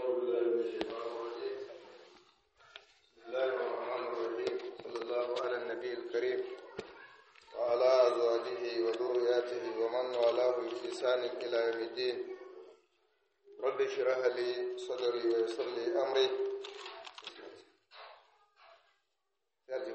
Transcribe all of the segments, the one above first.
بالله من الشيطان الرجيم بسم الله الرحمن الرحيم صلى الله على النبي الكريم وعلى أزواجه وذرياته ومن والاه بإحسان إلى يوم الدين رب اشرح لي صدري ويسر لي أمري يرجو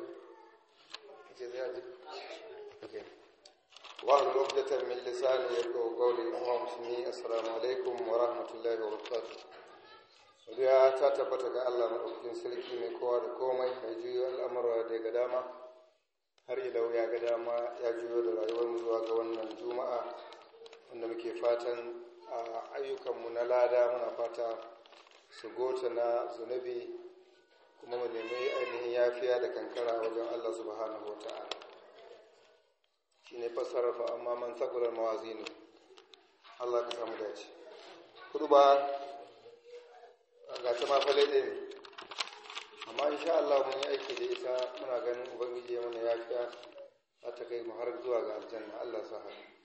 يرجو واحلل عقدة من لساني يفقهوا قولي أمام مسلمين السلام عليكم ورحمة الله وبركاته Godiya ta tabbata ga Allah maɗaukakin sarki mai kowa da komai mai juyo al'amura da ga dama har ilau ya ga dama ya juyo da rayuwar mu zuwa ga wannan juma'a wanda muke fatan a ayyukanmu na lada muna fata su gota na zunubi kuma mu nemi ainihin yafiya da kankara wajen Allah subhanahu wa ta'ala shi ne fassarar fa amma man sakular mawazinu Allah ka samu dace kudu ba ga ta ma fale ɗaya ne amma insha Allah mun yi aiki da ita muna ganin ubangiji mana yafiya za ta kai mu har zuwa ga aljanna Allah sa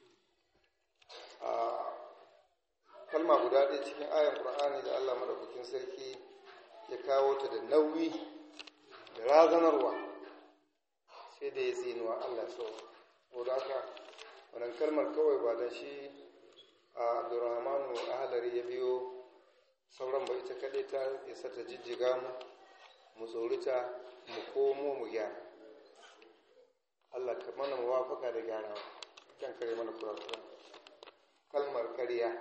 a kalma guda ɗaya cikin ayan Qur'ani da Allah madaukakin sarki ya kawo ta da nauyi da razanarwa sai da ya tsinuwa Allah so ko da haka wannan kalmar kawai ba da shi a Abdurrahmanu Ahlari ya biyo sauran ba ita kaɗai ta isa ta jijjiga mu mu tsorita mu komo mu gyara Allah ka mana muwafaka da gyara kan kare mana kurakura kalmar ƙarya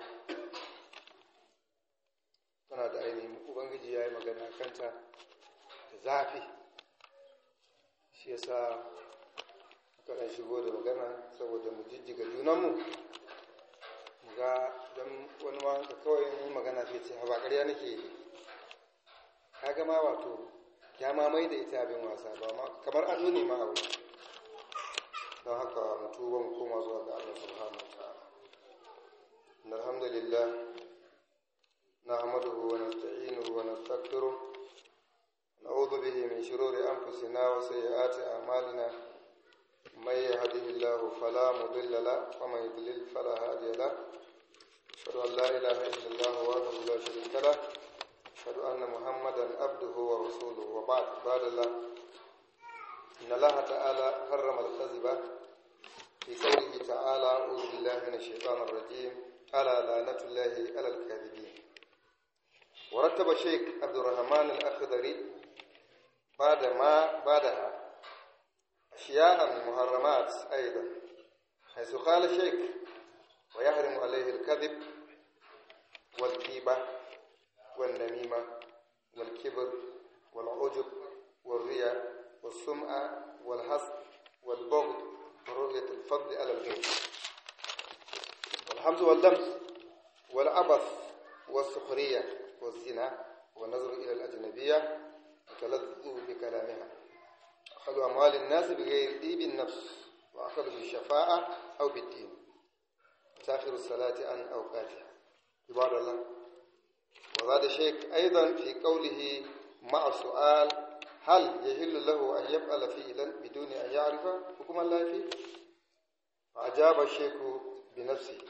tana da ainihin ubangiji ya yi magana kanta da zafi shi yasa aka ɗan shigo da magana saboda mu jijjiga junanmu mu ga don wani ma da kawai yi magana sai ce ba ƙarya nake yi ka gama wato ya mamai da ita abin wasa ba ma kamar ado ne ma abu don haka mutu ban koma zuwa ga Allah subhanahu wa ta'ala alhamdulillah nahmaduhu wa nasta'inuhu wa nastaghfiruh na'udhu bihi min shururi anfusina wa sayyiati a'malina من يهده الله فلا مضل له ومن يضلل فلا هادي له أشهد أن لا إله إلا الله وحده لا شريك له أشهد أن محمدا عبده ورسوله وبعد بعد الله إن الله تعالى حرم الكذب في قوله تعالى أعوذ بالله من الشيطان الرجيم ألا لعنة الله على الكاذبين ورتب الشيخ عبد الرحمن الأخضري بعد ما بعدها أشياء محرمات أيضا حيث قال الشيخ ويحرم عليه الكذب والكيبة والنميمة والكبر والعجب والرياء والسمعة والحسد والبغض ورؤية الفضل على الغير والحمز واللمس والعبث والسخرية والزنا والنظر إلى الأجنبية والتلذذ بكلامها أخذ أموال الناس بغير طيب النفس وأخذ بالشفاعة أو بالدين تأخير الصلاة عن أوقاتها عباد الله وزاد الشيخ أيضا في قوله مع سؤال هل يهل له أن يفعل فعلا بدون أن يعرف حكم الله فيه فأجاب الشيخ بنفسه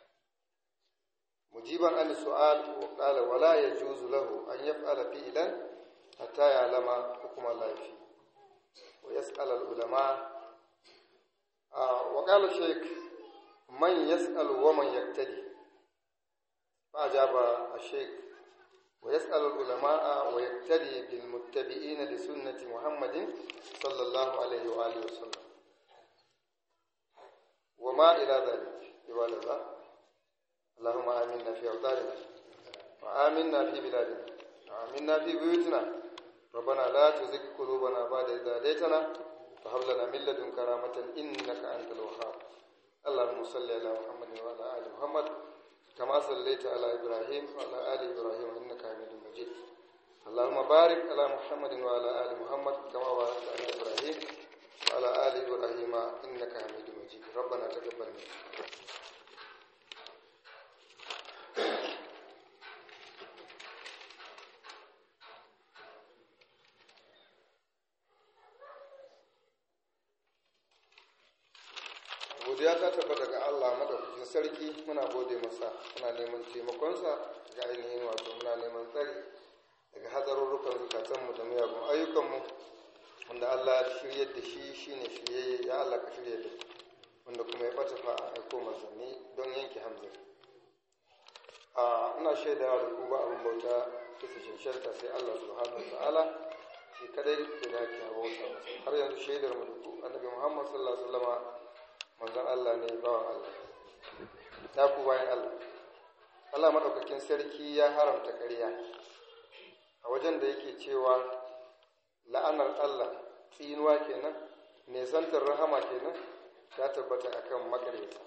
مجيبا عن السؤال وقال ولا يجوز له أن يفعل فعلا حتى يعلم حكم الله فيه ويسأل العلماء آه وقال الشيخ من يسأل ومن يقتدي فأجاب الشيخ ويسأل العلماء ويقتدي بالمتبعين لسنة محمد صلى الله عليه وآله وسلم وما إلى ذلك عباد الله اللهم آمنا في أوطاننا وآمنا في بلادنا وآمنا في بيوتنا ربنا لا تزغ قلوبنا بعد إذ هديتنا وهب لنا من لدنك رحمة إنك أنت الوهاب اللهم صل على محمد وعلى آل محمد كما صليت على إبراهيم وعلى آل إبراهيم إنك حميد مجيد اللهم بارك على محمد وعلى آل محمد كما باركت على إبراهيم وعلى آل إبراهيم إنك حميد مجيد ربنا تقبل منا godiya ta tabbata ga Allah madaukakin sarki muna gode masa muna neman taimakonsa ga ainihin wato muna neman tsari Allah shiryar da shi shine shiryayye ya Allah ka shirya da wanda kuma ya bata fa a aiko manzanni don yanke hamzari a ina shaidawa da ku ba abin bauta bisa shanshanta sai Allah subhanahu wa ta'ala shi kadai da dace a bauta masa har yanzu shaidar mu da ku annabi Muhammad sallallahu alaihi wasallama manzon Allah ne bawan Allah ta ku bayan Allah Allah madaukakin sarki ya haramta ƙarya a wajen da yake cewa la'anar Allah tsinuwa kenan nesantar rahama kenan ta tabbata akan makareta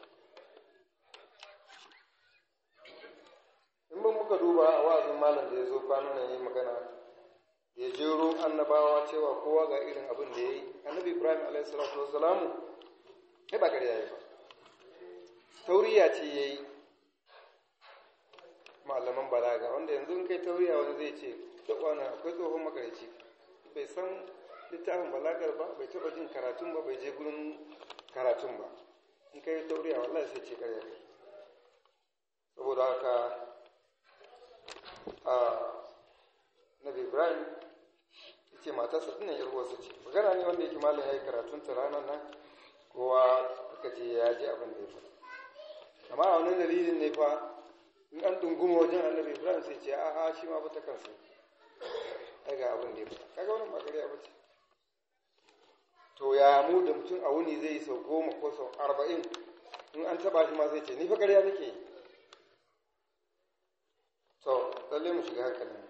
in ban muka duba a wa'azin malam da ya zo kwanan nan yi magana ya jero annabawa cewa kowa ga irin abin da ya yi annabi ibrahim a.s. ya ba ƙarya ya ba tauriya ce ya yi malaman balaga wanda yanzu in kai tauriya wani zai ce wani akwai tsohon makarici bai san littafin balagar ba bai taba jin karatun ba bai je gurin karatun ba in kai tauriya wallahi sai ce karya kai saboda haka a nabi ibrahim ce matarsa tunan yarwarsa ce magana ne wanda yake malam ya yi karatun ta ranar nan kowa aka ce ya ji abin da ya faɗa amma a wani dalilin ne fa in an dunguma wajen annabi ibrahim sai ce a'a shi ma ba ta kansa daga abin da ya faɗa kaga wannan ba ƙarya ba ce to ya mu da mutum a wuni zai yi sau goma ko sau arba'in in an taɓa shi ma sai ce ni fa ƙarya nake yi to lalle mu shiga hankalin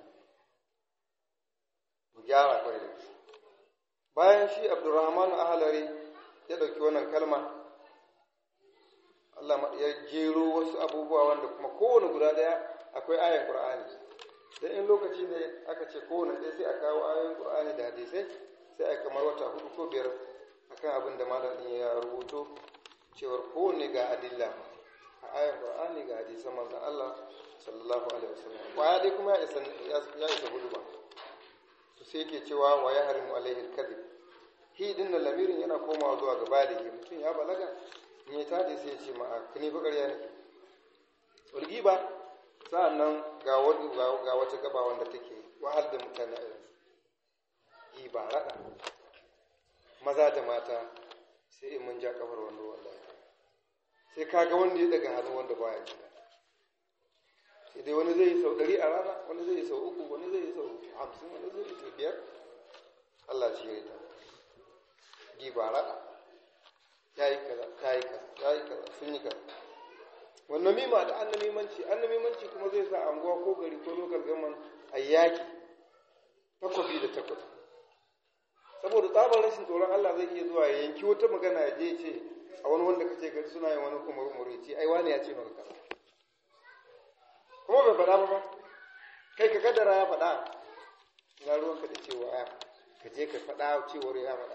mu gyara kwarai da bayan shi abdurrahman ahalari ya ɗauki wannan kalma Allah ya jero wasu abubuwa wanda kuma kowane guda ɗaya akwai ayan ƙur'ani dan in lokaci ne aka ce kowane ɗaya sai a kawo ayoyin ƙur'ani da hadisai sai a kamar wata hudu ko biyar akan abin da malam ɗin ya rubuto cewar kowane ga adilla a ayan ƙur'ani ga hadisan manzon Allah sallallahu alaihi wasallam kwaya dai kuma ya isa ya isa gudu ba to sai yake cewa wa ya harimu alaihi alkadhib hi din da lamirin yana komawa zuwa ga baligi mutum ya balaga in ya tade sai ya ce ma kani fa ƙarya nake ulgi ba sa'annan ga wani ga wata gaba wanda take wahal da mutane a yanzu yi ba rada maza da mata sai in mun ja kafar wanda wallahi sai kaga wanda ya daga hannu wanda baya ji sai dai wani zai yi sau ɗari a rana wani zai yi sau uku wani zai yi sau hamsin wani zai yi sau biyar Allah shi ya ta giba raɗa ya yi kaza ta yi kaza ya yi kaza sun yi kaza wannan mima da annamimanci annamimanci kuma zai sa anguwa ko gari ko lokal gaman a yaki takwabi da takwabi saboda tsabar rashin tsoron Allah zai iya zuwa ya yanki wata magana ya je ce a wani wanda kace gari suna yin wani umar ce ai wani ya ce maka kaza kuma bai faɗa ba ba kai ka kaddara ya faɗa na ruwanka da cewa ya ka je ka faɗa cewar ya faɗa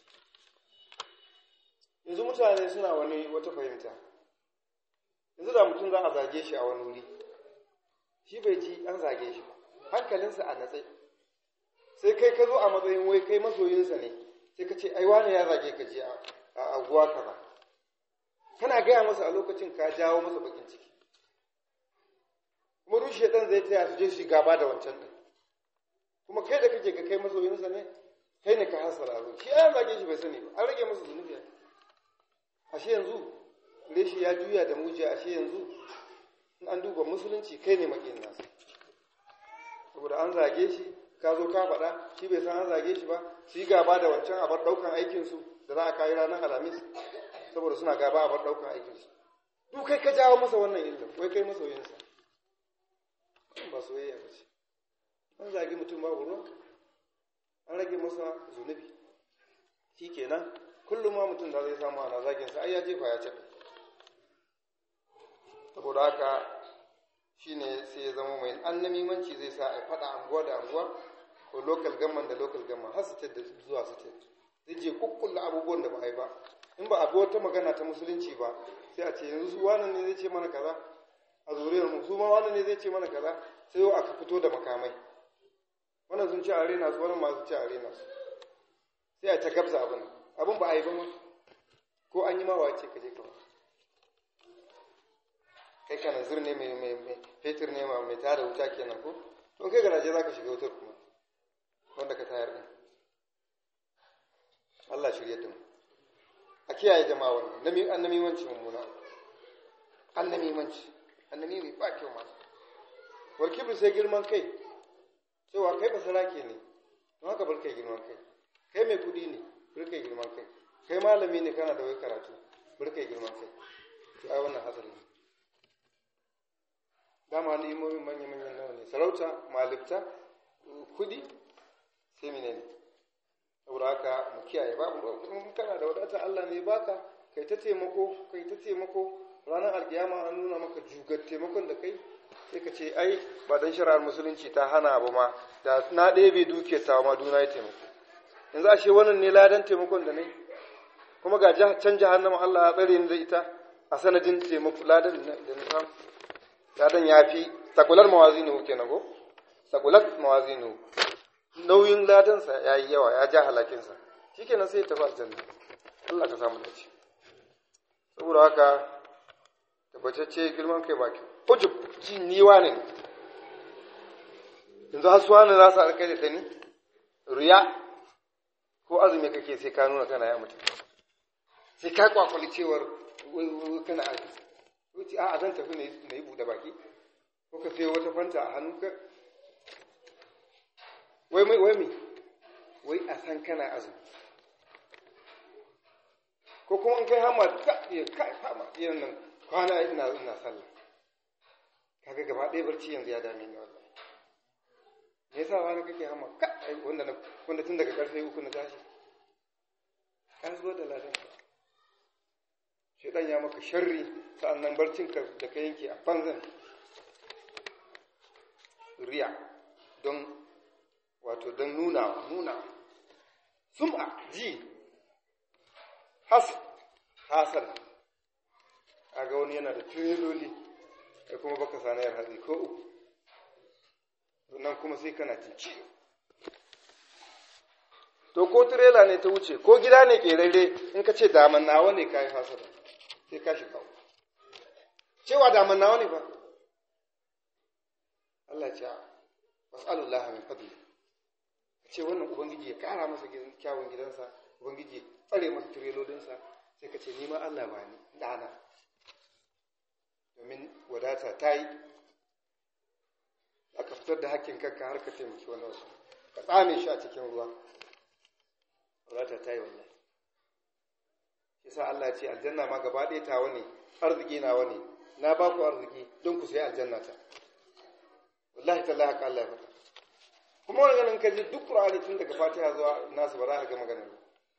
yanzu mutane suna wani wata fahimta yanzu da mutum za a zage shi a wani wuri shi bai ji an zage shi hankalinsa a natsai sai kai ka zo a matsayin wai kai masoyinsa ne sai ka ce ai wani ya zage ka je a aguwa kaza kana gaya masa a lokacin ka jawo masa bakin ciki kuma rushe ɗan zai taya su je su gaba da wancan ɗin kuma kai da kake ga kai masoyinsa ne kai ne ka hasara abu shi an zage shi bai sani ba an rage masa zunubi ashe yanzu reshi ya juya da mujiya ashe yanzu in an duba musulunci kai ne makin nasa saboda an zage shi ka zo ka faɗa shi bai san an zage shi ba su yi gaba da wancan abar ɗaukan aikinsu da za a kayi ranar alhamis saboda suna gaba abar ɗaukan aikinsu duk kai ka jawo masa wannan illa wai kai masoyinsa ba soyayya ba ce an zagi mutum babu ruwan an rage masa zunubi shi kenan kullum ma mutum da zai samu ana zagin sa ai ya jefa ya caɓe saboda haka shine sai ya zama mai annamimanci zai sa a faɗa anguwa da anguwa ko local government da local government har state da zuwa state zai je kukkulla abubuwan da ba a yi ba in ba a bi wata magana ta musulunci ba sai a ce yanzu su wannan ne zai ce mana kaza a zuriyar mu su ma wannan ne zai ce mana kaza sai yau aka fito da makamai wannan sun ci a rena su wannan masu ci a rena su sai a ta gabza abin abin ba a yi ba ma ko an yi ma wace ka je ka kai kana zur ne mai mai mai fetur ne ma mai tada wuta kenan ko don kai garaje zaka shiga wutar kuma wanda ka tayar din Allah shirye da mu a kiyaye jama'a wannan nami annamimanci mummuna annamimanci annami mai ba kyau masu warkibir sai girman kai cewa kai ba sarake ne don haka bar kai girman kai kai mai kudi ne bar kai girman kai kai malami ne kana da wai karatu bar kai girman kai to ai wannan hatsari ne dama ni imomin manya manyan nawa ne sarauta malibta kudi sai mene ne saboda haka mu kiyaye babu in kana da wadata Allah ne baka kai ta taimako kai ta taimako ranar alkiyama an nuna maka jugar taimakon da kai sai ka ce ai ba dan shari'ar musulunci ta hana abu ma da na ɗebe duke ta ma duna ya taimako yanzu ashe wannan ne ladan taimakon da nai kuma ga can jahannama Allah ya tsare ni da ita a sanadin taimako ladan da na samu ladan ya fi sakular mawazinu kenan ko sakular mawazinu nauyin ladansa ya yi yawa ya ja halakinsa shikenan sai ya tafi aljanna Allah ka samu dace saboda haka tabbatacce girman kai baki ujub ji ni wane ne yanzu har suwa ne za su alkai da ta ni riya ko azumi kake sai ka nuna kana ya mutum sai ka kwakwali cewar kana azumi wuce a zan tafi na yi buɗe baki ko ka sayo wata fanta a hannunka wai mai wai mai wai a san kana azumi ko kuma in kai hama ka iya kai hama irin nan kwana ina ina sallah kaga gaba ɗaya barci yanzu ya dame ni wallahi me yasa wani kake hama ka wanda na wanda tun daga karfe uku na tashi ka zo da ladan shedan ya maka sharri sa'annan barcin ka da ka yanke a banzan riya don wato don nuna nuna sum'a ji has hasar ga wani yana da tireloli kai kuma baka sanayar hatsi ko uku nan kuma sai kana jin ciwo to ko tirela ne ta wuce ko gida ne kerare in ka ce daman nawa ne ka yi hasara sai ka shiga cewa daman nawa ne ba Allah ce wasallallahu min fadli ce wannan ubangiji ya kara masa kyawun gidansa ubangiji ya tsare masa tirelolinsa sai ka ce ni ma Allah ba ni dana domin wadata ta yi aka fitar da hakkin kanka har ka taimaki wani wasu ka tsame shi a cikin ruwa wadata ta yi wallahi yasa Allah ce aljanna ma gaba ɗaya ta wani arziki na wani na ba ku arziki don ku sai aljanna ta wallahi tallahi haka Allah ya faɗa kuma wani ganin kaji duk Qur'ani tun daga Fatiha zuwa nasu ba za ka ga maganar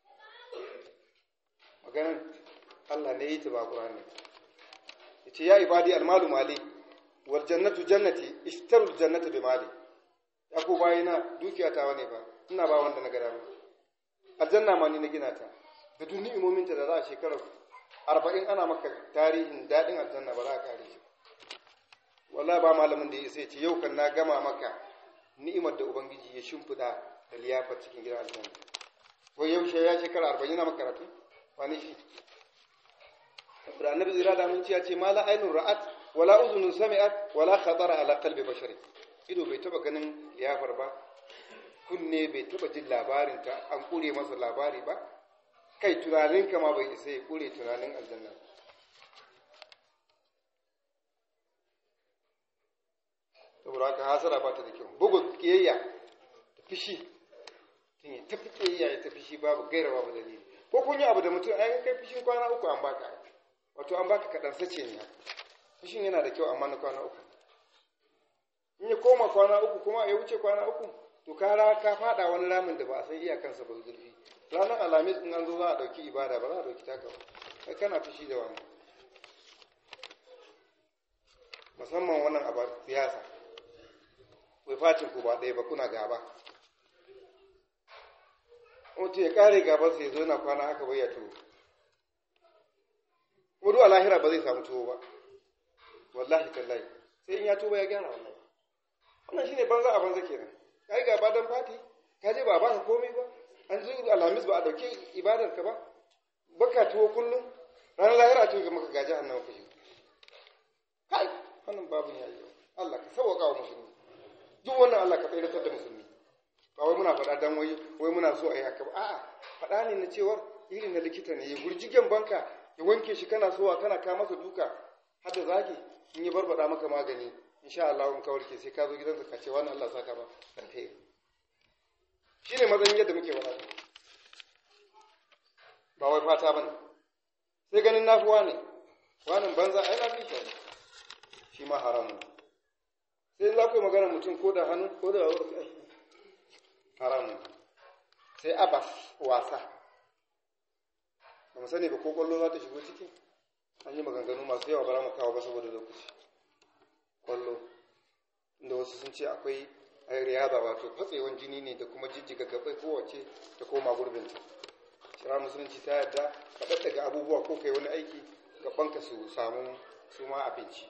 maganar Allah ne yi ta ba Qur'ani yace ya ibadi almalu mali wal jannatu jannati ishtaru jannata bi mali ya ku bayina dukiya ta wane ba ina ba wanda na gada ba aljanna ma ni na gina ta da duk ni'imomin ta da za a shekarar arba'in ana maka tarihin daɗin aljanna ba za a kare shi wallahi ba malamin da ya sai ce yau kan na gama maka ni'imar da ubangiji ya shimfiɗa da liyafar cikin gidan aljanna wai yaushe ya shekara arba'in na makaratu wani shi da annabi zira da mun ya ce mala ainun ra'at wala uzunun sami'at wala khatara ala qalbi bashari ido bai taba ganin liyafar ba kunne bai taba jin labarin ta an kure masa labari ba kai tunanin ka ma bai isa ya kure tunanin aljanna saboda haka hasara ba ta da kyau bugun kiyayya ta fishi tun ya tafi kiyayya ya tafi shi babu gaira babu dalili ko kun yi abu da mutum ai kai fishin kwana uku an baka wato an baka kaɗan sace ne fishin yana da kyau amma na kwana uku in ya koma kwana uku kuma ya wuce kwana uku to ka ka fada wani ramin da ba a san iyakansa ba zurfi ranar alhamis in an zo za a ɗauki ibada ba za a ɗauki taka ba kai kana fushi da wani musamman wannan abu siyasa wai fatin ku ba ɗaya ba kuna gaba mutum ya kare gaban sai zo na kwana haka bai ya tuwo kuma duk lahira ba zai samu tuwo ba wallahi tallahi sai in ya tuba ya gyara wallahi wannan shine banza a banza kenan kai gaba dan fati ka je ba ba ka komai ba an zo alhamis ba a dauke ibadar ka ba baka tuwo kullum ranar lahira ce ga maka gaji annabi kashi kai wannan babu ya yi Allah ka sauka wa musulmi duk wannan Allah ka tsayar da musulmi ba wai muna faɗa dan wai wai muna so a yi haka ba a'a faɗa ne na cewar irin na likita ne ya gurjigen banka ya wanke shi kana sowa kana ka masa duka har da zagi in ya barbada maka magani insha Allah in ka warke sai ka zo gidansa ka ce wannan Allah saka ba alheri shine matsayin yadda muke faɗa ba wai fata bane sai ganin nafuwa ne wannan banza ai na fi shi shi ma haramun sai za ku yi magana mutum ko da hannu ko da haramun sai abas wasa ba mu sani ba ko kwallo za ta shigo ciki an yi maganganu masu yawa bara mu kawo ba saboda lokaci kwallo inda wasu sun ce akwai ai riyaba wato fatsewan jini ne da kuma jijjiga gabai kowace ta koma gurbinta shira musulunci ta yadda ka daddaga abubuwa ko kai wani aiki gabanka su samu su ma abinci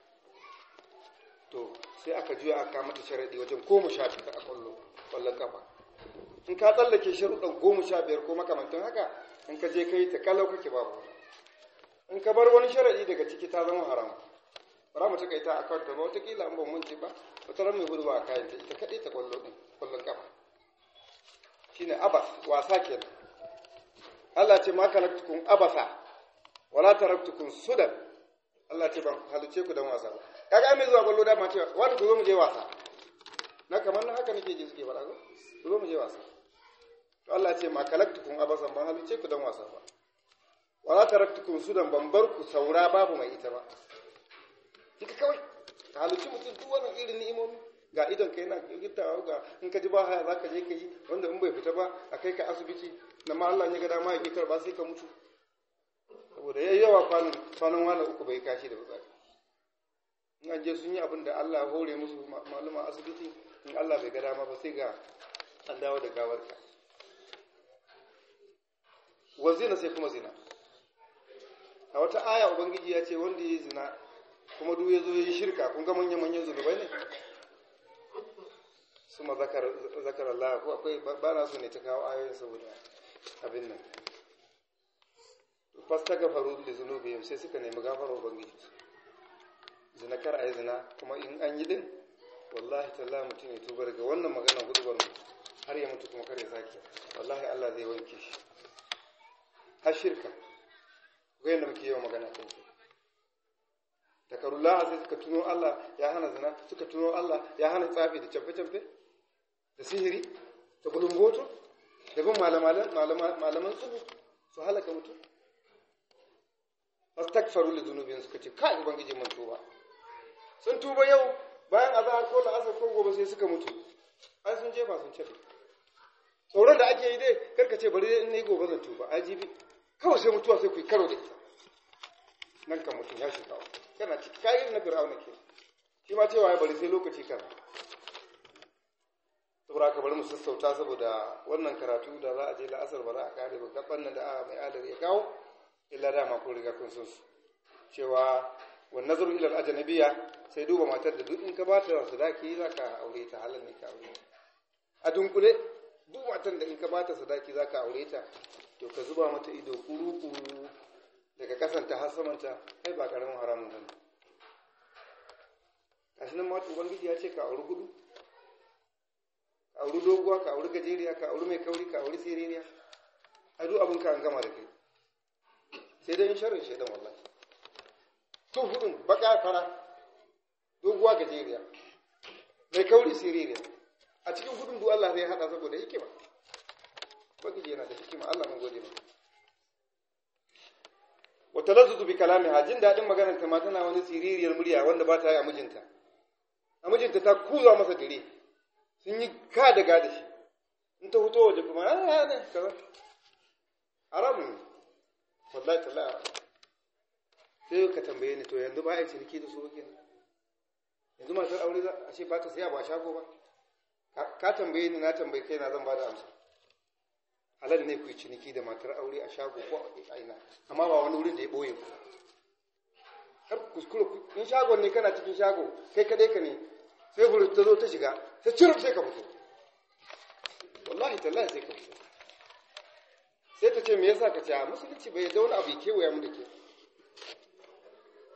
to sai aka juya aka mata sharaɗi wajen goma sha biyar a kwallo kwallon kafa in ka tsallake sharuɗan goma sha biyar ko makamantan haka in ka je kai ta kalau kake babu in ka bar wani sharaɗi daga ciki ta zama haram bara mu taka ita a kanta ba wataƙila an ban munci ba wata ran mai gudu a kayan ta ita kaɗai ta kwallo ɗin kwallon kafa shine abas wasa kenan Allah ce ma kalaktukun abasa wala taraktukun sudan Allah ce ban halice ku dan wasa ba kaga mai zuwa kwallo dama cewa wani ku zo mu je wasa na kamar na haka nake ji suke faɗa ko ku zo mu je wasa to Allah ce ma kalaktukun abasan ban halice ku dan wasa ba wala taraktukun sudan ban bar ku saura babu mai ita ba kika kawai ka halice mutum duk wannan irin ni'imomi ga idon kai na gittawa ga in ka ji ba haya zaka je ka yi wanda in bai fita ba a kai ka asibiti na ma Allah ya ga dama ya kitar ba sai ka mutu saboda yayi yawa kwanan kwanan wani uku bai kashi da fitsari in an je sun yi abin da Allah ya hore musu maluma asibiti in Allah bai ga dama ba sai ga an dawo da gawarka wa zina sai kuma zina a wata aya ubangiji ya ce wanda ya yi zina kuma duk ya zo ya yi shirka kun ga manyan manyan zunubai ne suma zakar zakar Allah ko akwai ba na so ne ta kawo ayoyin saboda abin nan fasta gafaru da zunubihim sai suka nemi gafara ubangiji zina kar ayi zina kuma in an yi din wallahi tallahi mutum ya tuba daga wannan magana gudubar mu har ya mutu kuma kar ya sake wallahi Allah zai wanke shi har shirka ga yadda muke yawan magana kan shi takarullah sai suka tuno Allah ya hana zina suka tuno Allah ya hana tsafi da camfe-camfe da sihiri da bulungoto da bin malaman tsubu su halaka mutum fastakfaru li dhunubihim suka ce kai ubangiji mun tuba sun tuba yau bayan azhar ko la'asar ko gobe sai suka mutu ai sun jefa sun cefe tsoron da ake yi dai karka ce bari in nayi gobe zan tuba ai jibi kawai sai mutuwa sai ku yi karo da ita nan kan mutum ya shiga kana ciki kayan na fir'auna ke shi ma cewa ya bari sai lokaci kan saboda ka bari mu sassauta saboda wannan karatu da za a je la'asar ba za a kare ba gaban nan da a mai adar ya kawo illa dama kun riga kun san su cewa wa nazaru ila al-ajnabiyya sai duba matar da duk in ka bata sadaki zaka aure ta halal ne ka aure ta a dunkule duk matar da in ka bata sadaki zaka aure ta to ka zuba mata ido kuru kuru daga kasanta har samanta kai ba karamin haramun bane gashi nan ma ubangiji ya ce ka auri gudu ka auri doguwa ka auri gajeriya ka auri mai kauri ka auri siririya a duk abin ka an gama da kai sai dai sharrin shaidan wallahi to hudun baka fara doguwa gajeriya mai kauri siririya a cikin hudun duk Allah zai hada saboda hikima bagiji yana da hikima Allah mun gode maka wa talazzuzu bi kalamiha jin dadin maganar ta ma tana wani siririyar murya wanda ba ta yi a mijinta a mijinta ta kuza masa dire sun yi ka da da shi in ta fito waje kuma ah ne kaza haramun ne wallahi tallahi sai ka tambaye ni to yanzu ba a yi ciniki da su ba kenan yanzu matar aure za a ce ba ta saya ba shago ba ka tambaye ni na tambaye kai na zan ba da amsa halal ne ku yi ciniki da matar aure a shago ko a ina amma ba wani wurin da ya boye ku har kuskure in shagon ne kana cikin shago kai kadai ka ne sai hurut ta zo ta shiga sai cirif sai ka fito wallahi tallahi sai ka fito sai ta ce me yasa ka ce a musulunci bai da wani abu ya kewaya mu da ke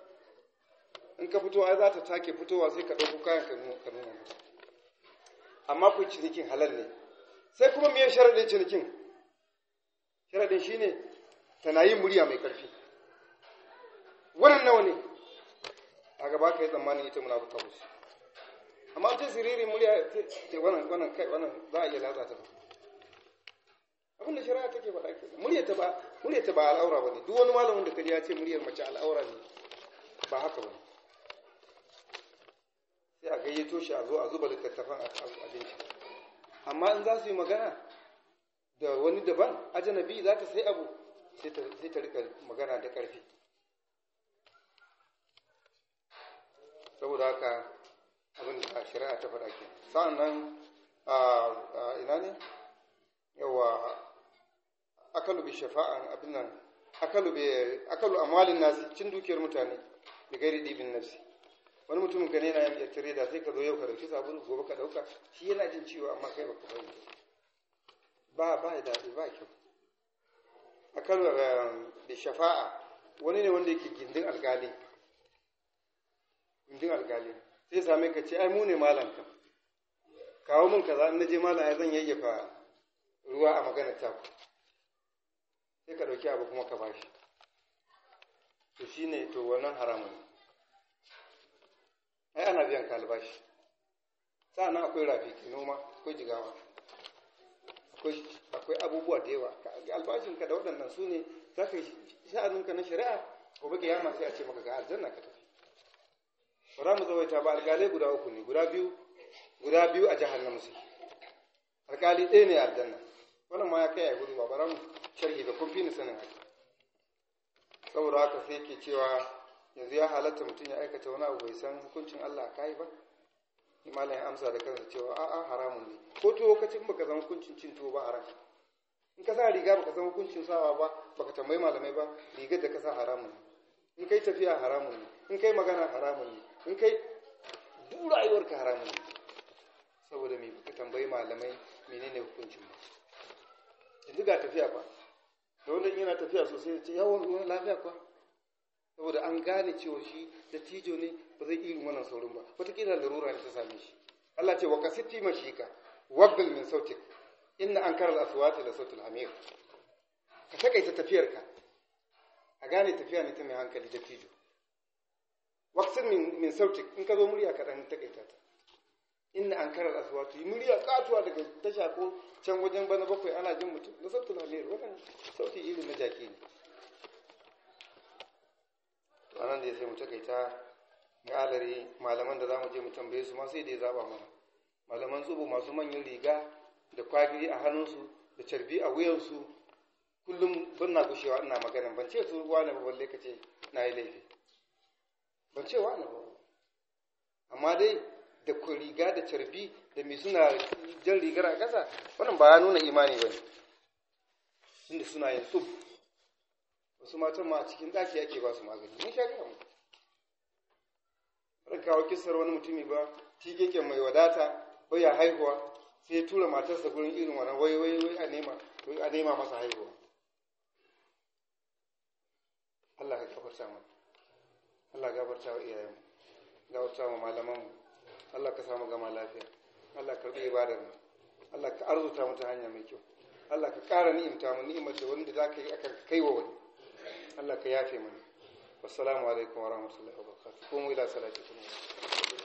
in ka fito ai za ta take fitowa sai ka ɗauko kayan ka nuna mata amma ku cinikin halal ne sai kuma me sharadin cinikin sharadin shine tana yin murya mai karfi wannan nawa ne a gaba ka yi tsammanin ita munafuka musu amma ta siriri murya ce wannan wannan kai wannan za a iya latsa ta abin da shari'a take faɗa ke murya ta ba murya ta ba al'aura bane duk wani malamin da kaji ya ce muryar mace al'aura ne ba haka bane sai a gayyato shi a zo a zuba littattafan a abinci amma in za su yi magana da wani daban ajanabi za ta sai abu sai ta rika magana da ƙarfi saboda haka abin da shari'a ta faɗa ke sa'an nan a ina ne yawa akalu bi shafa'an abin nan akalu bi akalu amalin nasi cin dukiyar mutane da gairi dibin nafsi wani mutum gane na yin tare da sai ka zo yau ka dauki sabulu gobe ka dauka shi yana jin ciwo amma kai baka bari ba ba da daɗi ba kyau akalu bi shafa'a wani ne wanda yake gindin alkali gindin alkali sai same ka ce ai mu ne malam ka kawo min kaza in naje malam ya zan yayyafa ruwa a maganar taku sai ka dauki abu kuma ka bashi to shine to wannan haramun ai ana biyan ka albashi sa'annan akwai rafi ke noma akwai jigawa akwai abubuwa da yawa albashin ka da waɗannan su ne za ka yi sha'aninka na shari'a gobe kiyama sai a ce maka ga aljanna ka tafi ba za mu zawaita ba alƙalai guda uku ne guda biyu guda biyu a jihar namu suke alƙali ɗaya ne aljanna wannan ma ya kai a gudu ba bara mu sharhi da kun fi ni sanin haka saboda haka sai ke cewa yanzu ya halatta mutum ya aikata wani abu bai san hukuncin Allah a kai ba malam ya amsa da kansa cewa a'a haramun ne ko to lokacin baka san hukuncin cin tuwo ba haram in ka sa riga baka san hukuncin sawa ba baka tambayi malamai ba rigar da ka sa haramun ne in kai tafiya haramun ne in kai magana haramun ne in kai duk rayuwarka haramun ne saboda me baka tambayi malamai menene hukuncin ba yanzu ga tafiya ba da wanda yana tafiya sosai ya ce yawon ruwan lafiya kuwa saboda an gane cewa shi da tijo ne ba zai irin wannan saurin ba wataƙila larura ne ta same shi Allah ce wa kasiti mashika wabbil min sautik inna an karar aswati da sautul hamir ka takaita tafiyarka a gane tafiya ne ta mai hankali da tijo waqsin min min sautik in ka zo murya ka dan takaita ta inna an karar aswati murya katuwa daga tasha ko can wajen bana bakwai ana jin mutum da sautul hamir wannan sauti irin na jaki ne ranar da ya sai mu takaita ga alari malaman da za mu je mu tambaye su ma sai da ya zaba mana malaman tsubu masu manyan riga da kwagiri a hannunsu da carbi a wuyansu kullum ban na gushewa ina magana ban ce su wani ba balle ka ce na yi laifi ban ce wani ba amma dai da ku riga da carbi da mai suna jan rigar a ƙasa wannan ba ya nuna imani ba ne inda suna yin tsub wasu matan ma a cikin ɗaki ake ba su magani mun sha gaya mu ran kawo kisar wani mutumi ba tigeke mai wadata ko ya haihuwa sai ya tura matarsa gurin irin wannan wai wai wai a nema a nema masa haihuwa Allah ka gafarta mu Allah gafarta wa iyayen gafarta wa malaman mu Allah ka samu gama lafiya Allah ka karbi ibadar mu Allah ka arzuta mu ta hanya mai kyau Allah ka ƙara ni'imta mu ni'imar da wanda za ka yi akan kai wa wani Allah ka yafe mana wassalamu alaikum wa rahmatullahi wa barakatuh kuma ila salatikum